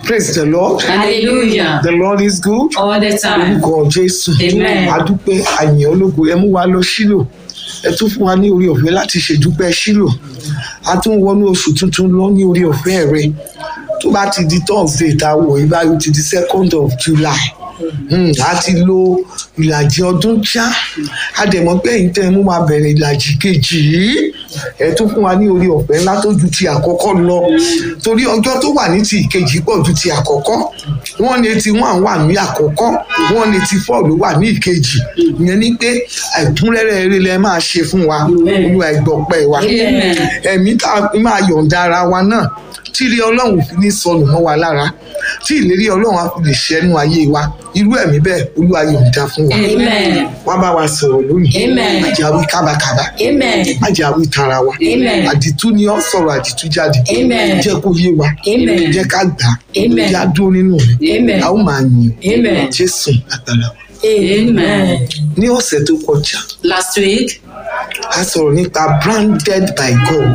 praise the lord Hallelujah. the lord is good All the time. orúkọ jésù Amen. adúpẹ́ àyàn ológo ẹ mú wa lọ sílò ẹ tún fún wa ní orí ọ̀fẹ́ láti ṣèdúpẹ́ sílò a tún wọnú oṣù tuntun lọ ní orí ọ̀fẹ́ rẹ tó bá ti di thursday tá a wọ̀ yí báyìí ó ti di second of july Hmm, a ti lo ìlàjì ọdún já a dẹ̀ mọ̀ pé èyí tẹ́ ẹ mú wa bẹ̀rẹ̀ ìlàjì kejì yìí ẹ tún fún wa ní orí ọ̀fẹ́ ńlá tó ju ti àkọ́kọ́ lọ torí ọjọ́ tó wà ní ti ìkejì pọ̀ ju ti àkọ́kọ́ wọ́n ní etí wọn wà ní àkọ́kọ́ wọ́n ní etí four ló wà ní ìkejì ìyẹn ni pé ẹ̀kúnrẹ́rẹ́ eré lẹ máa ṣe fún wa olúwa ẹgbọ́pẹ́ wa Amen. ẹ̀mí tá a máa yọ̀ǹda ara wa náà tí ilé ọlọ́run fi ní sọnù mọ́ wa lára tí ìlérí ọlọ́run á fi lè ṣẹ́nu ayé wa irú ẹ̀mí bẹ́ẹ̀ olúwa yọ̀ǹda fún wa Amen. wá bá wa sọ̀rọ̀ lónìí Amen. má jẹ́ àwí kábàkábà Amen. má jẹ́ àwí tara wa Amen. àdìtú ni ọ́ sọ̀rọ̀ àdìtú jáde Amen. jẹ́ kó yé wa Amen. jẹ́ ká gbà á Amen. jẹ́ á dúró nínú rẹ̀ Amen. a ó máa yìn Amen. jésù àgbàlá wa Amen. ní ọ̀sẹ̀ tó kọjá Last week, a sọ̀rọ̀ nípa branded by God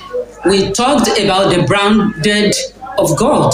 we talked about the branded of God,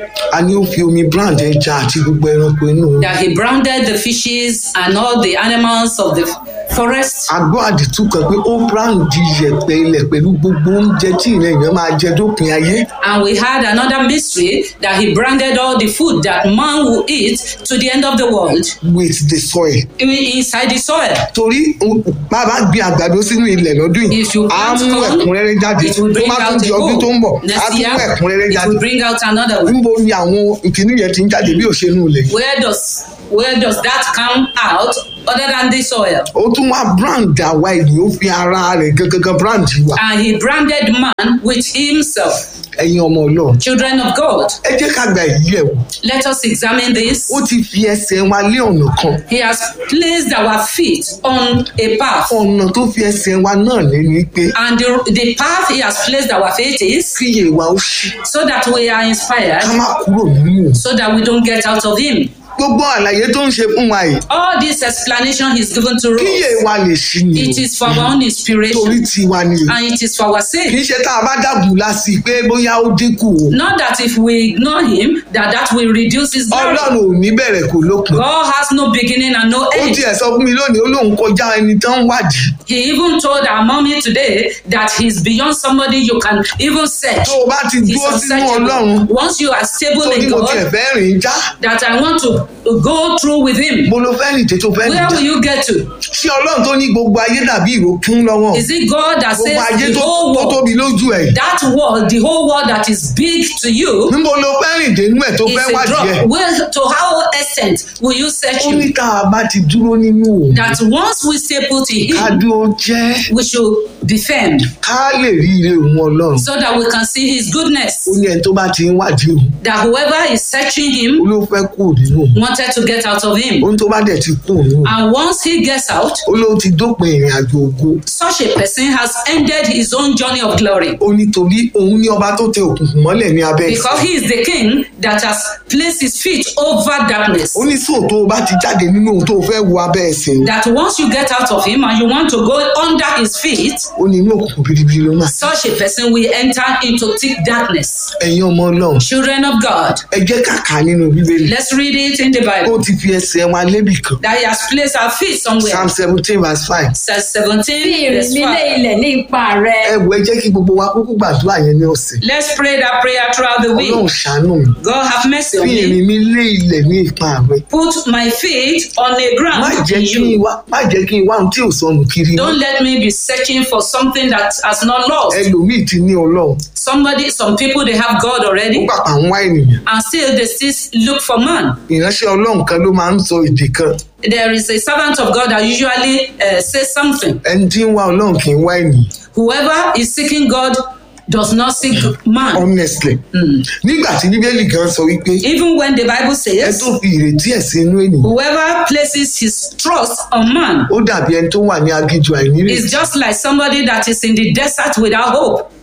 a ní ó fi omi brand ẹja àti gbogbo ẹranko inú that He branded the fishes and all the animals of the forest. a gbọ́ àdìtú kan pé ó brand yẹ̀pẹ̀ ilẹ̀ pẹ̀lú gbogbo oúnjẹ tí ìrìn èèyàn máa jẹ dópin ayé And we had another mystery that He branded all the food that man will eat to the end of the world with the soil i- inside the soil. torí um, bá a bá gbin àgbàdo sínú ilẹ̀ lọ́dún yìí If you á plant mú corn, ẹ̀kúnrẹ́rẹ́ jáde It will tó bring bá tún out di a ọdún tó ń bọ̀ whole. á Next tún mú year, ẹ̀kúnrẹ́rẹ́ it jáde will bring out another one. níbo ni àwọn ìkíní yẹn ti ń jáde bí òṣèlú ilẹ̀ yìí Where does where does that come out other than the soil? ó tún wá brand àwa ènìyàn ó fi ara rẹ̀ gangan brand wa And he branded man with himself. ẹ̀yin ọmọ ọlọ́run Children of God, ẹ jẹ́ ká gba èyí ẹ̀ wò let us examine this. ó ti fi ẹsẹ̀ wa lé ọ̀nà kan He has placed our feet on a path. ọ̀nà tó fi ẹsẹ̀ wa náà lé ní pé And the, the path he has placed our feet is kíyè wa ó ṣí so that we are ká inspired, má kúrò nínú òun. so that we don't get out of him. gbogbo àlàyé tó ń ṣe fún wa yìí All this explanation he's given to kíyè us, wa lè ṣí ni it is for our own torí inspiration tiwa ni o and it is for our kì sake. í ṣe tá a bá dàbù lásì pé bóyá ó dínkù o Not that if we ignore him, that that will reduce his glory. ọlọ́run ò ní bẹ̀rẹ̀ kò lópin God has no beginning and no ó end. tiẹ̀ sọ fún mi lónìí ó lóun kọjá ẹni tó ń wádìí He even told our mommy today that he's beyond somebody you can even search. tó o bá ti He's dúró sínú ọlọ́run unsearchable. Once you are stable tó ní in mo tiẹ̀ God, fẹ́ rìn já that I want to go through with him. mo ló fẹ́ rìn tètè tó fẹ́ rìn Where já will you get to? ṣé ọlọ́run tó ní gbogbo ayé dàbí ìrókún lọ́wọ́ Is it God that gbogbo ayé says the tó whole tó world, tóbi lójú ẹ̀ that world, the whole world that is big to you, níbo ló fẹ́ rìn dénú ẹ̀ tó is fẹ́ a wádìí ẹ̀ drop? Where, to how extent will you search ó ní him? tá a bá ti dúró nínú òun That once we stay put in ká him, dúró jẹ́ we should be firm ká lè rí ire òun ọlọ́run so that we can see his goodness. ó ní ẹni tó bá ti ń wádìí òun That whoever is searching ó him ló fẹ́ kú nínú òun wanted to get out of him. ohun tó bá dẹ̀ ti kú nínú òun And once he gets out, ó ló ti dópin ìrìn àjò ògo such a person has ended his own journey of glory. ó nítorí òun ní ọba tó tẹ òkùnkùn mọ́lẹ̀ ní abẹ́ Because ẹsẹ̀ he is the king that has placed his feet over darkness. ó ní sóò tó o bá ti jáde nínú òun tó o fẹ́ wo abẹ́ ẹsẹ̀ òun That once you get out of him and you want to go under his feet, ó ní inú òkùnkùn biribiri ló máa such a person will enter into thick darkness. ẹ̀yin ọmọ ọlọ́run Children of God, ẹ jẹ́ kàkà nínú bíbélì let's read it in the ó Bible. ti fi ẹsẹ̀ wa lébì kan That he has placed our feet somewhere. psalm seventeen verse five Psalm Fi 17, ìrìn verse mi lé 5. ilẹ̀ ní ipa rẹ. ẹ wò ẹ jẹ́ kí gbogbo wa kúkú gbàdúrà yẹn ní ọ̀sẹ̀ Let's pray that prayer throughout the ọlọ́run week. ṣàánú mi God have mercy on fi me. ìrìn mi lé ilẹ̀ ní ipa rẹ Put my feet on a má ground jẹ́ in kí n you. wá má jẹ́ kí n wá ohun tí ò sọnù kiri mọ́. Don't let me be searching for something that has not lost. ẹlòmíì ti ní ọlọ́run Somebody, some people, they have God ó already, pàpà ń wá ènìyàn and still they still look for man. ìránṣẹ́ ọlọ́run kan ló máa ń sọ èdè kan There is a servant of God that usually uh, says something. ẹni tí ń wá ọlọ́run kì í wá ènìyàn Whoever is seeking God does not seek man. honestly nígbà tí bíbélì gan sọ wípé Even when the Bible ẹ says, tó fi ìrètí ẹ̀ sí inú ènìyàn whoever places his trust on man ó dàbí ẹni tó wà ní aginjù àìnírètí is just like somebody that is in the desert without hope.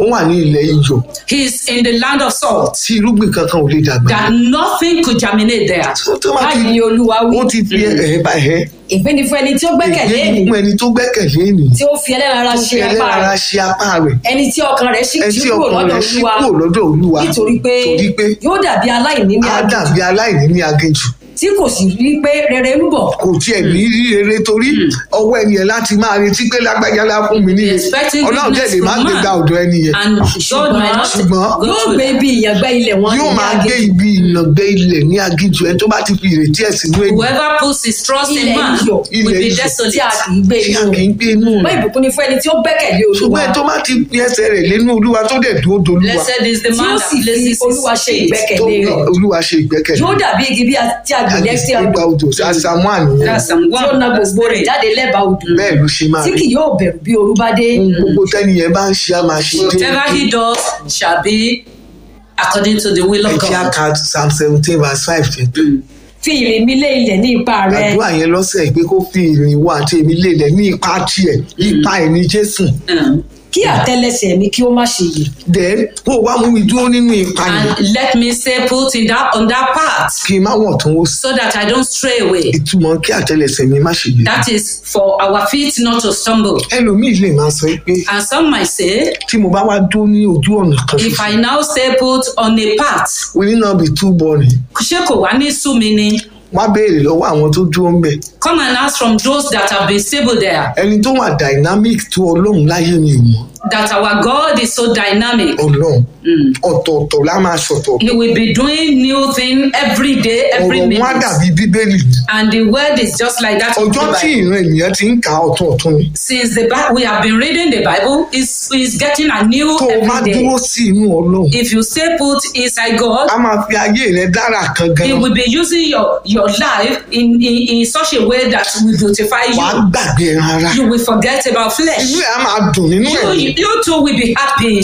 ó wà ní ilẹ̀ iyọ̀ He's in the land of salt. tí irúgbìn kankan ò lè dàgbà That nothing could germinate there. tó tó bá ti báyìí ni olúwa wí ó ti fi ẹ̀ bá ẹ̀ ìpín ni fún ẹni tí ó gbẹ́kẹ̀lé èyí ènìyàn fún ẹni tó gbẹ́kẹ̀lé ènìyàn tí ó fi ẹlẹ́ran ara tó ṣe fi apá ẹlẹ́ra rẹ̀ ṣe apá rẹ̀ ẹni tí ọkàn rẹ̀ sì ẹni jí tí kúrò ọkàn lọ́dọ̀ rẹ̀ ṣí olúwa kúrò lọ́dọ̀ olúwa nítorí pé torí pé yóò dàbí aláìní ní á àjò dàbí aláìní ní aginjù tí kò sì rí pé rere ń bọ̀ kò tiẹ̀ ní rí rere torí ọwọ́ ẹni yẹn láti máa retí pé lágbájá lá fún mi ní Be expecting ọlọ́run tẹ̀ goodness lè má from gbé man. gba ọ̀dọ̀ ẹni yẹn And God might not ṣùgbọ́n go yóò to gbé ibi ìyàngbẹ́ ilẹ̀ wọn yóò ní máa gbé aginjù. ibi ìnàgbé ilẹ̀ ní aginjù ẹni tó bá ti fi ìrètí ẹ̀ sínú ènìyàn Whoever puts his trust in Ilẹ̀ man iyọ̀. will Ilẹ̀ be iyọ̀. tí a desolate. kì í gbé tí a inú kì í gbé inú mọ rẹ̀ ìbùkún ni fún ẹni tí ó gbẹ́kẹ̀lé olúwa ṣùgbọ́n ẹni tó bá ti fi ẹsẹ̀ rẹ̀ lénú olúwa tó dẹ̀ dúró dolúwa Blessed is the tí ó man sì that fi places olúwa his ṣe faith. tó ìgbẹ́kẹ̀lé rẹ̀ olúwa ṣe ìgbẹ́kẹ̀lé yóò dàbí igi bí a tí a gbìn lẹ́sẹ̀ nígbà odò odò àṣàmú àníyàn That's some tí ó one. na That's gbogbo rẹ̀ three. jáde lẹ́bàá odò bẹ́ẹ̀ ló ṣe máa tí rí kì yóò bẹ̀rù bí ooru bá dé ohun gbogbo tẹ́ni yẹn bá ń ṣe á máa ṣe Whatever he does shall be according to the will of ẹ̀jẹ̀ God. àká psalm seventeen verse five yẹn fi ìrìn mi lé ilẹ̀ ní ipa rẹ̀ àdúrà yẹn lọ́sẹ̀ pé kó fi ìrìn wa àti èmi lélẹ̀ ní ipa tiẹ̀ ipa ẹ̀ ní jésù Um, kí àtẹ́lẹsẹ̀ mi kí ó má ṣe yè then kó o wá mú mi dúró nínú ipa yẹn and let me say put in that on that path kí n má wọ̀n tó wó sí so that I don't stray away. ìtumọ̀ kí àtẹ́lẹsẹ̀ mi má ṣe yẹ That is for our feet not to stumble. ẹlòmíì lè máa sọ pé And some might say, tí mo bá wá dúró ní ojú ọ̀nà kan if I ṣoṣo now say put on a path, will it not be too boring ṣé kò wá ní sú mi ni? wá béèrè lọ́wọ́ àwọn tó dúró ń bẹ̀ Come and ask from those that have been stable there ẹni tó wà dynamic tó ọlọ́run láyé mi ò mọ̀ that our God is so dynamic. ọlọ́run ọ̀tọ̀ọ̀tọ̀ lá máa ṣọ̀tọ̀ He will be doing new thing every day, every ọ̀rọ̀ wọn á minute. dàbí bíbélì ni. And the word is just like that. in ọjọ́ the tí Bible. ìran ènìyàn ti ń kà á ọ̀tún ọ̀tún ni Since the Bible, we have been reading the Bible, is is getting a new tó o bá every day. dúró sí inú ọlọ́run If you say put inside God, a máa fi ayé rẹ dára kan He gan will be using your your life in in, in such a way that will beautify wàá you. gbàgbé ẹran ara You will forget about inú flesh. ẹ̀ á máa dùn nínú You, ẹ̀ you too will be happy.